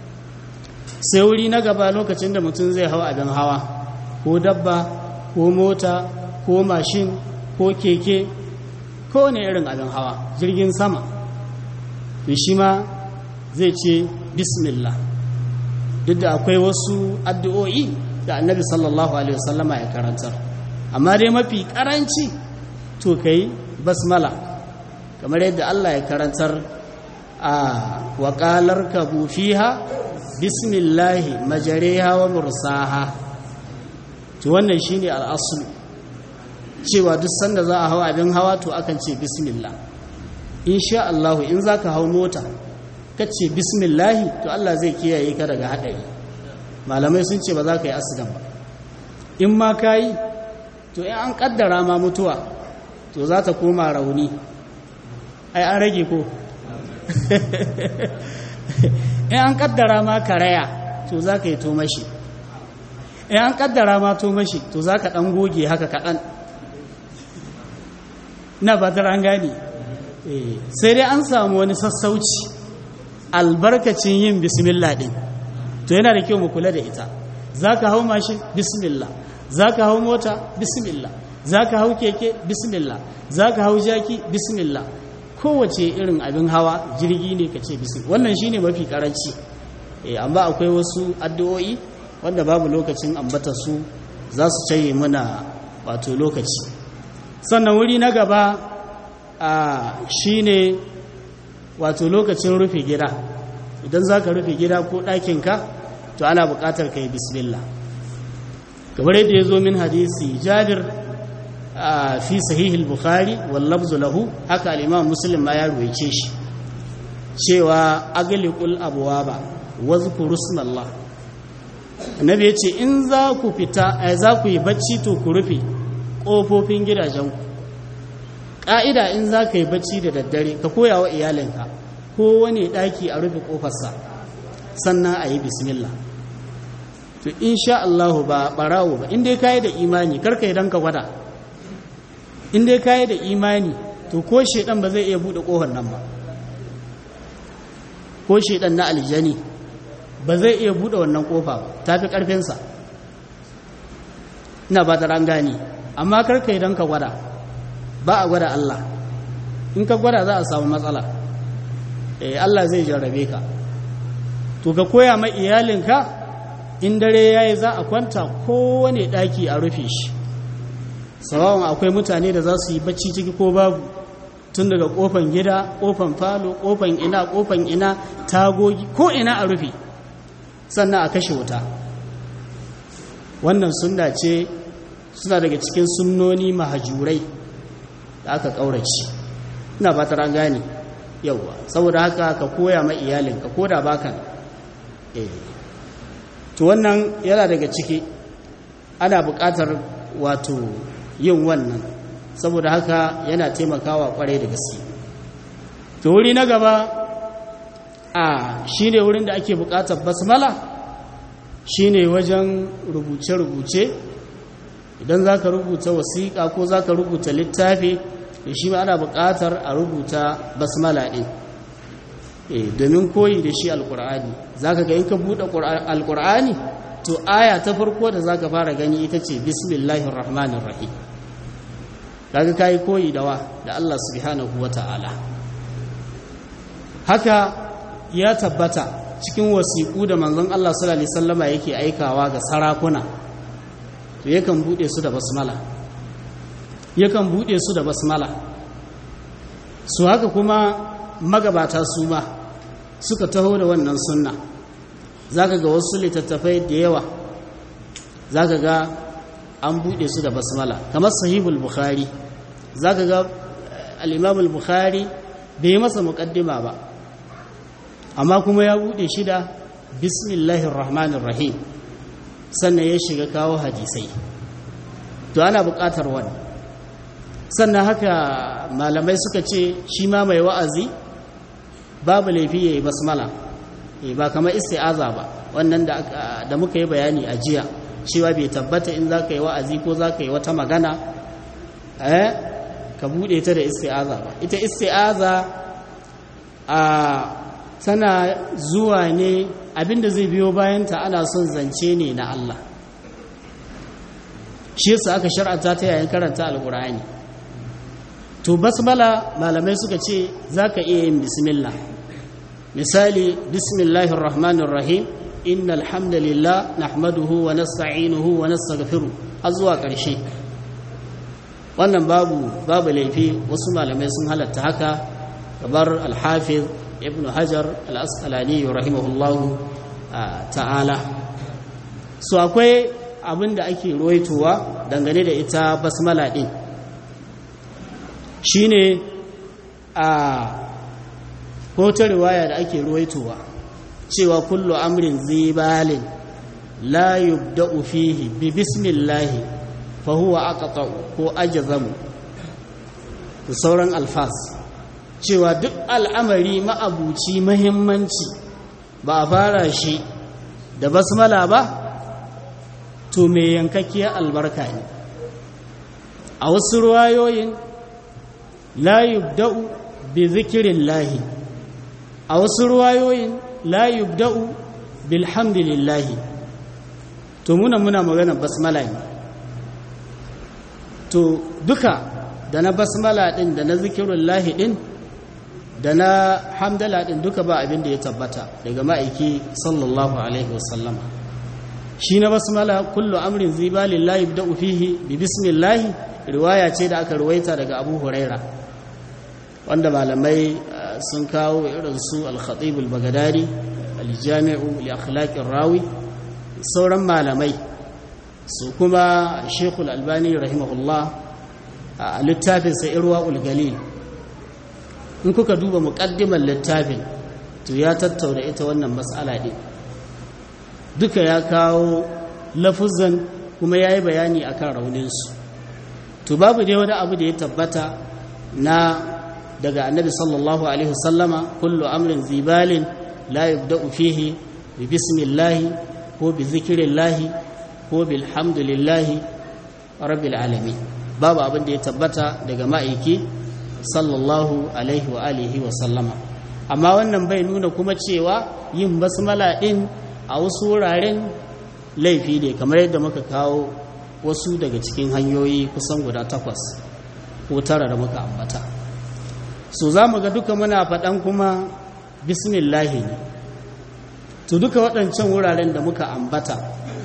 sai wuri na gaba lokacin da mutum zai hau abin hawa ko dabba ko mota ko mashin ko keke ko ne irin abin hawa jirgin sama to shi ma zai ce bismillah duk da akwai wasu addu'o'i da annabi sallallahu alaihi wasallama ya karantar amma dai mafi karanci to kai basmala kamar yadda Allah ya karantar a waƙalar kabu fiha bismillahi majareha wa mursaha to wannan shine al'asul cewa duk sanda za a hau abin hawa to akan ce bismillah insha Allah in zaka hau mota ka ce bismillahi to Allah zai kiyaye ka daga haɗari malamai sun ce ba za ka yi asidan ba in ma ka yi to in an ƙaddara ma mutuwa to za ta koma rauni ai an rage ko in an ƙaddara ma karaya to za ka yi tomashi in an ƙaddara ma tomashi to za ka ɗan goge haka kaɗan na ba an gane sai dai an samu wani sassauci albarkacin yin bismillah din to yana da kyau mu kula da ita za ka hau mashin bismillah za ka hau mota bismillah za ka hau keke bismillah za ka hau jaki bismillah kowace irin abin hawa jirgi ne ka ce bismillah wannan shine mafi karanci amma akwai wasu addu'o'i wanda babu lokacin ambata su za su caye mana wato lokaci sannan wuri na gaba shi ne wato lokacin rufe gida idan za ka rufe gida ko ɗakinka to ana buƙatar ka yi bismillah kamar yadda ya zo min hadisi jabir fi sahihul bukhari wallabzu lahu haka al'imam muslim ma ya ruwaice shi cewa agaliqul abwaba wa zkuru Allah annabi yace in za ku fita ai za ku yi bacci to ku rufe kofofin gidajenku ka'ida in za ka yi bacci da daddare ka koya wa iyalinka ko wani daki a rufe kofarsa sannan a yi bismillah to insha Allah ba barawo ba inda kai da imani karka idan ka gwada inda kai da imani to ko shedan ba zai iya bude kofar nan ba ko shedan na aljani ba zai iya bude wannan kofa ba tafi karfinsa ina ba ta gani amma karka idan ka gwada ba a gwada Allah in ka gwada za a samu matsala eh Allah zai jarrabe ka to ka koya ma iyalinka in dare yayi za a kwanta kowane daki a rufe shi sawawan akwai mutane da za su yi bacci ciki ko babu tun daga kofan gida kofan falo kofan ina kofan ina tagogi ko ina a rufe sannan a kashe wuta wannan sunna ce suna daga cikin sunnoni mahajurai da aka ƙaurace ina ba ta gane yauwa saboda haka ka koya ma iyalinka ko da baka eh to wannan yana daga ciki ana buƙatar wato yin wannan saboda haka yana taimakawa kwarai da gaske to wuri na gaba a shine wurin da ake buƙatar basmala shine wajen rubuce-rubuce idan za ka rubuta wasiƙa ko za ka rubuta littafi da shi ma ana buƙatar a rubuta basmala ɗin domin koyi da shi alƙur'ani za ka ga in ka buɗe alƙur'ani to aya ta farko da za ka fara gani ita ce bismillahir rahmanir rahim kaga kai koyi da wa da Allah subhanahu wata'ala haka ya tabbata cikin wasiƙu da manzon Allah sallallahu alaihi wasallama yake aikawa ga sarakuna to yakan bude su da basmala yakan bude su da basmala su haka kuma magabata su ma suka taho da wannan sunna zaka ga wasu littattafai da yawa zaka ga an bude su da basmala kamar sahihul bukhari zaka ga al-imam al-bukhari bai masa muqaddima ba amma kuma ya bude shi da bismillahir rahmanir rahim sannan ya shiga kawo hadisai to ana buƙatar wani sannan haka malamai suka ce shi ma mai wa'azi babu laifi ya yi basmala ba kamar isti'aza ba wannan da muka yi bayani a jiya cewa bai tabbata in za ka yi wa'azi ko za ka yi wata magana eh ka buɗe ta da isti'aza ba ita isti'aza a tana zuwa ne abinda zai biyo bayanta ana son zance ne na Allah shi yasa aka shar'anta ta yayin karanta alkur'ani to basmala malamai suka ce zaka iya yin bismillah misali bismillahir rahmanir rahim innal hamdalillah nahmaduhu wa nasta'inuhu wa nastaghfiruh har zuwa ƙarshe wannan babu babu laifi wasu malamai sun halatta haka kamar al-hafiz ibn hajar al-asqalani rahimahullahu ta'ala so akwai abin da ake roitowa dangane da ita basmala din shine a ko ta riwaya da ake roitowa cewa kullu amrin zibalin la yubda'u fihi bi bismillahi fa huwa aqta ko ajzamu da sauran alfas cewa duk al'amari ma'abuci mahimmanci ba a fara shi da basmala ba to mai yankakkiyar albarka ne a wasu ruwayoyin la yubda'u bi zikirin lahi a wasu ruwayoyin la yubda'u bilhamdulillahi to muna muna magana basmala ne to duka da na basmala din da na zikirun lahi din da na hamdala din duka ba abin da ya tabbata daga ma'aiki sallallahu alaihi wasallama shi na basmala kullu amrin zibalin la yubda'u fihi bi bismillahi riwaya ce da aka ruwaita daga Abu Huraira wanda malamai sun kawo irin su al-khatib al-baghdadi al-jami'u li akhlaqir rawi sauran malamai su kuma shekul albani rahimahullah a littafin sa irwa ulgalil in kuka duba muƙaddimar littafin to ya tattauna ita wannan matsala ɗin duka ya kawo lafuzan kuma ya yi bayani a kan rauninsu to babu dai wani abu da ya tabbata na daga annabi sallallahu alaihi wasallama kullu amrin zibalin la yubda'u fihi bi bismillahi ko bi zikirillahi ko bilhamdulillahi rabbil alamin babu abin da ya tabbata daga ma'aiki sallallahu alaihi wa alihi wa sallama amma wannan bai nuna kuma cewa yin basmala din a wasu wuraren laifi ne kamar yadda muka kawo wasu daga cikin hanyoyi kusan guda takwas ko tara da muka ambata so za mu ga duka muna faɗan kuma bismillahi ne to duka waɗancan wuraren da muka ambata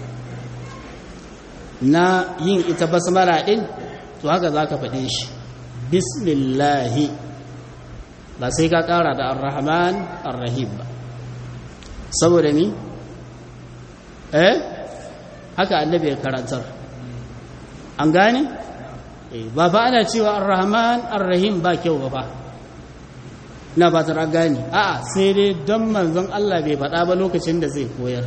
na yin ita basmala ɗin to haka za ka faɗe shi bismillahi ba sai ka ƙara da arrahman arrahim ba saboda ni eh haka annabi ya karantar an gane ba fa ana cewa arrahman arrahim ba kyau ba fa na ba ta gane a'a sai dai don manzon Allah bai faɗa ba lokacin da zai koyar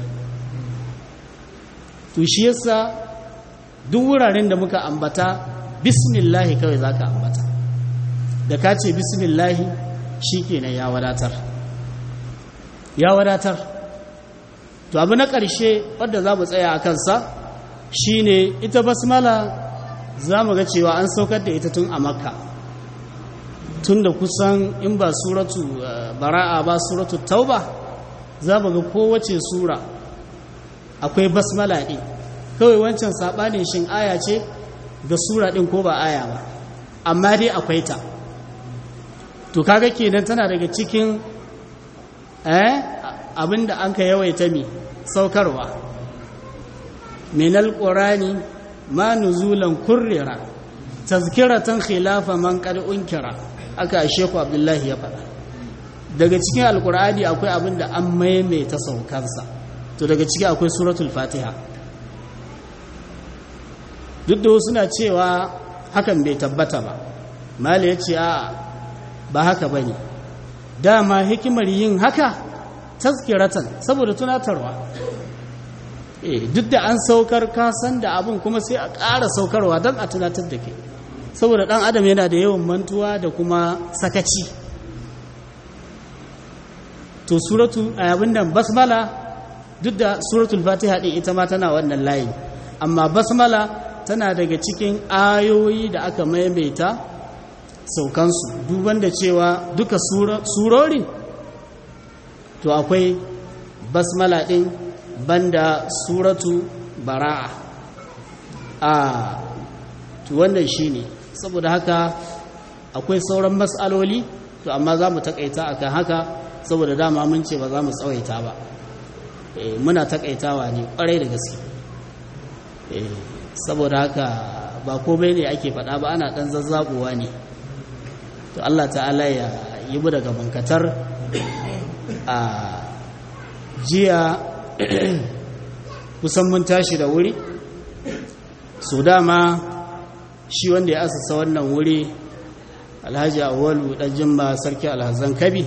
to shi yasa duk wuraren da muka ambata bismillahi kawai za ka ambata da ka ce bismillahi shi kenan ya wadatar ya wadatar to abu na ƙarshe wadda za mu tsaya a kansa shi ne ita basmala za mu ga cewa an saukar da ita tun a makka tun da kusan in ba suratu bara'a ba suratu tauba za mu ga kowace sura akwai basmala ɗin kawai wancan saɓanin shin aya ce ga sura ɗin ko ba aya ba amma dai akwai ta to kaga kenan tana daga cikin eh abinda an ka yawaita mi saukarwa minal qurani ma nuzulan kurrira tazkiratan khilafa man qad unkira aka sheku abdullahi ya faɗa daga cikin alqur'ani akwai abinda an maimaita saukarsa to daga ciki akwai suratul fatiha duk da suna cewa hakan bai tabbata ba mali ya ce a ba haka ba ne dama hikimar yin haka taskiratan saboda tunatarwa duk da an saukar kasan da abin kuma sai a ƙara saukarwa don a tunatar da ke saboda ɗan adam yana da yawan mantuwa da kuma sakaci to suratu abin da basmala duk da suratul fatiha ɗin ita ma tana wannan layi amma basmala tana daga cikin ayoyi da aka maimaita saukansu duban da cewa duka surorin to akwai basmala ɗin banda suratu bara'a a to wannan shi ne saboda haka akwai sauran matsaloli to amma za mu takaita akan haka saboda dama mun ce ba za mu tsawaita ba muna takaitawa ne kwarai da gaske saboda haka ba komai ne ake faɗa ba ana ɗan zazzabuwa ne to Allah ta'ala ya yi mu daga bankatar a jiya kusan mun tashi da wuri su dama shi wanda ya asasa wannan wuri alhaji awalu ɗan jimba sarki alhazan kabi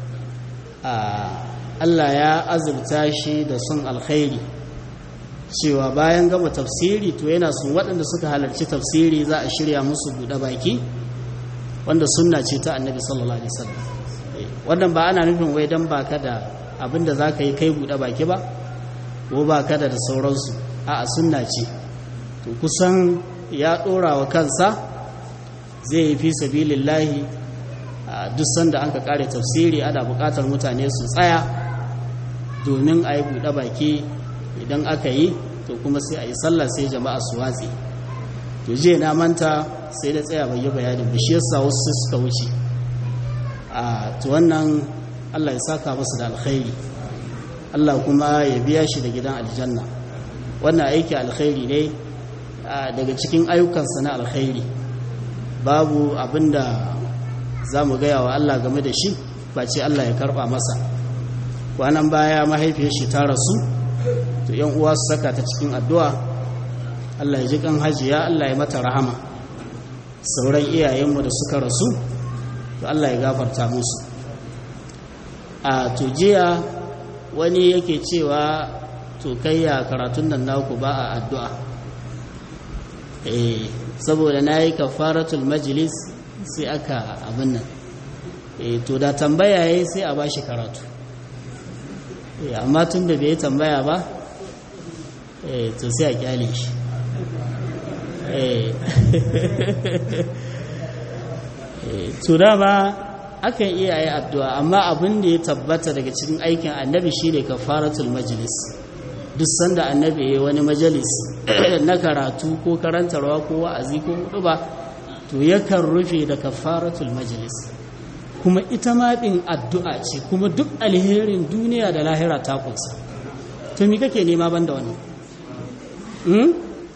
Allah ya azurta shi da sun alkhairi cewa bayan gama tafsiri to yana sun waɗanda suka halarci tafsiri za a shirya musu buɗe baki wanda sunna ce ta annabi sallallahu alaihi wasallam wannan ba ana nufin wai dan baka da abinda zaka yi kai buɗe baki ba ko baka da da sauransu a'a sunna ce to kusan ya ɗora wa kansa zai yi fi sabilillahi duk sanda an ka kare tafsiri ana buƙatar mutane su tsaya domin a yi buɗe baki idan aka yi to kuma sai a yi sallah sai jama'a su watsi to je na manta sai da tsaya bai yi bayanin ba shi yasa wasu suka wuce a to wannan Allah ya saka musu da alkhairi Allah kuma ya biya shi da gidan aljanna wannan aiki alkhairi ne daga cikin ayyukansa na alkhairi babu abinda za mu gaya wa Allah game da shi face Allah ya karɓa masa kwanan baya mahaifiyar shi ta rasu to yan uwa su saka ta cikin addu'a Allah ya ji kan hajiya Allah ya mata rahama sauran iyayenmu da suka rasu to Allah ya gafarta musu a tujiya wani yake cewa to kayya karatun nan naku ba a addu'a eh saboda na yi kafaratul majlis sai aka abin nan eh to da tambaya yayi sai a bashi karatu eh amma tun da bai tambaya ba eh to sai a kyale shi eh to dama akan iya yi addu'a amma abin da ya tabbata daga cikin aikin annabi shine kafaratul majlis duk sanda annabi ya wani majalis na karatu ko karantarwa ko wa'azi ko hudu ba to yakan rufe da kafaratul majlis kuma ita ma din addu'a ce kuma duk alherin duniya da lahira ta kunsa to me kake nema banda wannan hmm?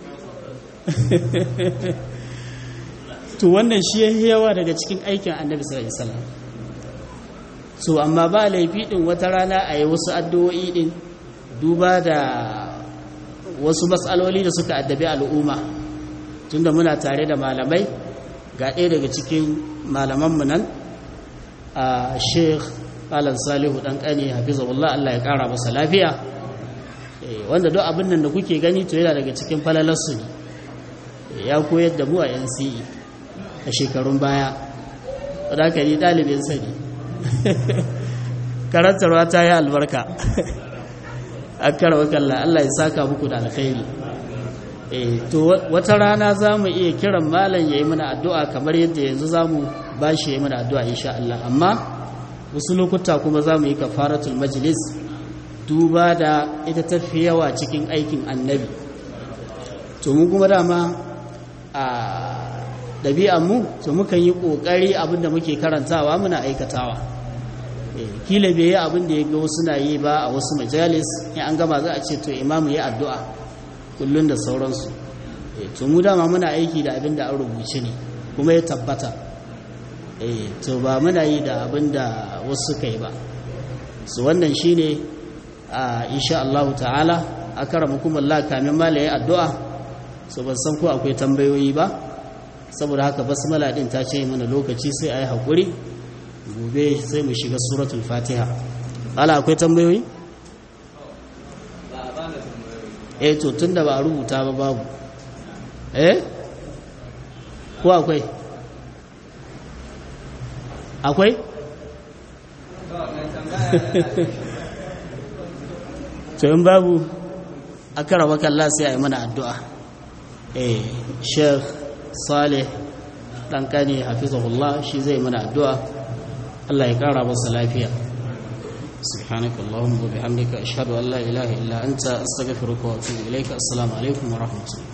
to wannan shi ya yawa daga cikin aikin annabi sallallahu alaihi wasallam so amma ba laifi din wata rana a yi wasu addu'o'i din duba da wasu matsaloli da suka addabi al'umma tunda muna tare da malamai ga ɗaya daga cikin malamanmu nan a sheikh alan salihu ɗan ƙani hafizahullah Allah ya ƙara masa lafiya wanda duk abin nan da kuke gani to yana daga cikin falalarsu ne ya koyar da mu a NCE a shekarun baya wadda aka yi ɗalibin sani karantarwa ta yi albarka an karawa kalla Allah ya saka muku da alkhairi to wata rana za mu iya kiran malam ya yi mana addu'a kamar yadda yanzu za mu ba shi ya yi mana addu'a insha Allah amma wasu lokuta kuma za mu yi kafaratul majlis duba da ita tafi yawa cikin aikin annabi to mu kuma dama a ɗabi'anmu to mukan yi ƙoƙari abinda muke karantawa muna aikatawa kila bai yi abin da ya ga wasu na yi ba a wasu majalis in an gama za a ce to imamu ya addu'a kullum da sauransu to mu dama muna aiki da abin da an rubuce ne kuma ya tabbata to ba muna yi da abin da wasu suka yi ba su wannan shi ne a insha Allah ta'ala a kara mukumullah kamin malaye addu'a so ban san ko akwai tambayoyi ba saboda haka basmala din ta ce mana lokaci sai a yi haƙuri gobe sai mu shiga suratul fatiha ala akwai tambayoyi? eh to tun da ba a rubuta ba babu eh ko akwai akwai? to in babu a karawa kalla sai a yi mana addu'a eh sheikh salih ɗankani hafizahullah shi zai mana addu'a Allah ya ƙara masa lafiya سبحانك اللهم وبحمدك أشهد أن لا إله إلا أنت أستغفرك وأتوب إليك السلام عليكم ورحمة الله